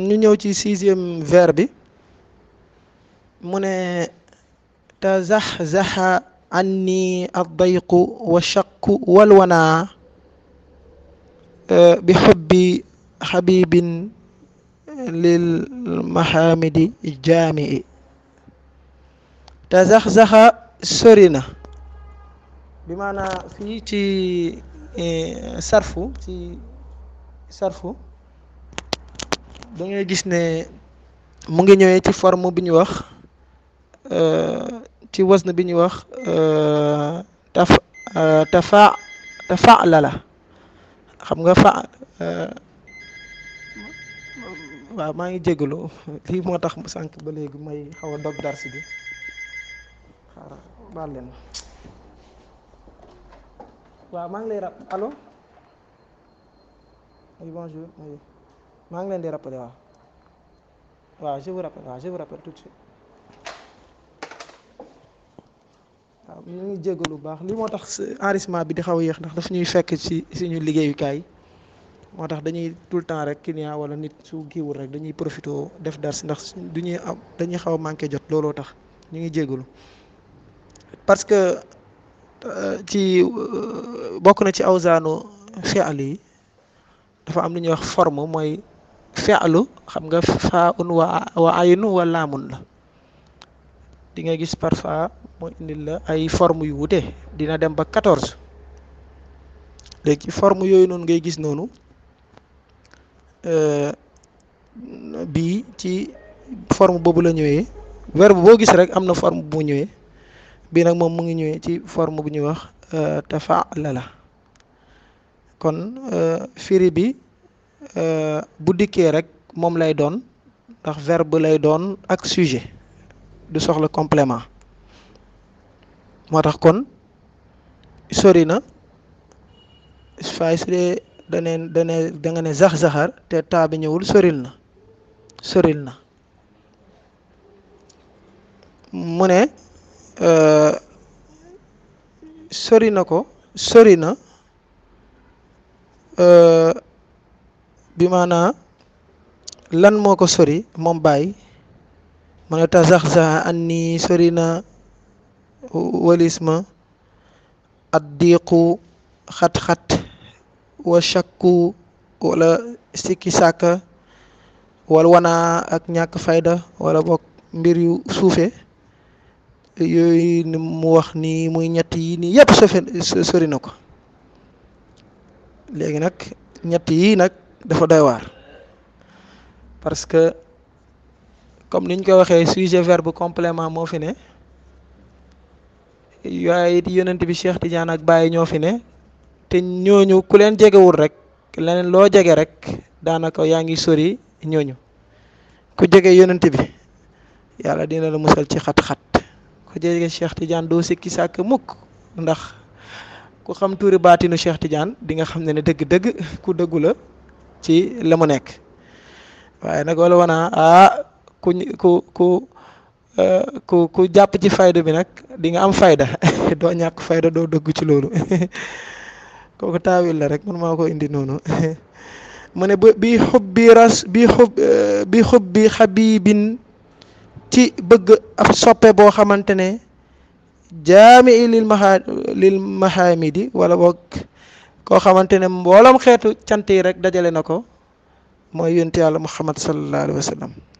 ñu ñëw ci sixième vers bi mu ne tazaxzaxa anni addayqu wa shakku walwana bi xubbi xabibin lil mahamidi jaamii tazaxzaxa sori na bi maanaa fii ci sarfu ci sarfu da ngay gis ne mu ngi ñëwee ci forme bi ñu wax ci wasn bi ñuy wax taf tafa tafaala la xam nga fa waaw maa ngi jégalu lii moo tax mu sànq ba léegi may xaw a dog darsi bi xaaral baal leen waaw maa ngi lay rap allo oui bonjour oui maa ngi leen di rappeler waaw waaw je vous rappelle waaw je vous rappelle tout de suite waaw ñu ngi jégalu bu baax lii moo tax enregistrement bi di xaw a yéex ndax daf ñuy fekk ci suñu liggéeyukaay moo tax dañuy tout le temps rek client wala nit su kiiwul rek dañuy profité def dars ndax du ñuy am dañuy xaw a manqué jot looloo tax ñu ngi jégalu parce que ci bokk na ci awsaanu fi'l yi dafa am lu ñuy wax forme mooy fi'lu xam nga faa un wa wa aynu wa laamun la di nga gis parfois moo indil la ay forme yu wute dina dem ba quatorze léegi forme yooyu noonu ngay gis noonu bii ci forme boobu la ñëwee verbe boo gis rek am na forme bu mu ñëwee bii nag moom mu ngi ñëwee ci forme bu ñuy wax tafaala la kon firi bi bu dikkee rek moom lay doon ndax verbe lay doon ak sujet du soxla complément moo tax kon sori na faay su dee daneen dane da nga ne zax-zaxar te taa bi ñëwul soril na soril na mu ne sori na ko sori na bi maanaa lan moo ko sori moom bàyyi mu ne tazax-zaxa an nii sori na walis ma ad diiqu xat-xat wa shakku wala sikki sàkka wala wanaa ak ñàkk fayda wala bokk mbir yu suufe yooyu ni mu wax nii muy ñett yi nii yëpp sofe sori na ko léegi nag ñett yii nag dafa doy waar parce que comme niñ ko waxee sujet verbe complément moo fi ne waaye it yonent bi Cheikh Tidiane ak Baye ñoo fi ne te ñooñu ku leen jegewul rek leneen loo jege rek daanaka yaa ngi sori ñooñu ku jege yonent bi yàlla dina la musal ci xat-xat ku jege Cheikh Tidiane doo sikki sàkk mukk ndax ku xam tuuri baatinu Cheikh Tidiane di nga xam ne ne dëgg-dëgg ku dëggu la ci la mu nekk waaye nag wala wana ah ku ku ku ku ku jàpp ci fayda bi nag di nga am fayda doo ñàkk fayda doo dëgg ci loolu kooku taawil la rek man maa ko indi noonu mu ne bi xub bi ras bi xub bi xub bi xabibin ci bëgg ab soppe boo xamante ne jaami lil maha lil mahamidi wala boog koo xamante ne mboolam xeetu cant yi rek dajale na ko mooy yonent yàlla muhammad sallallahu alayhi wa sallam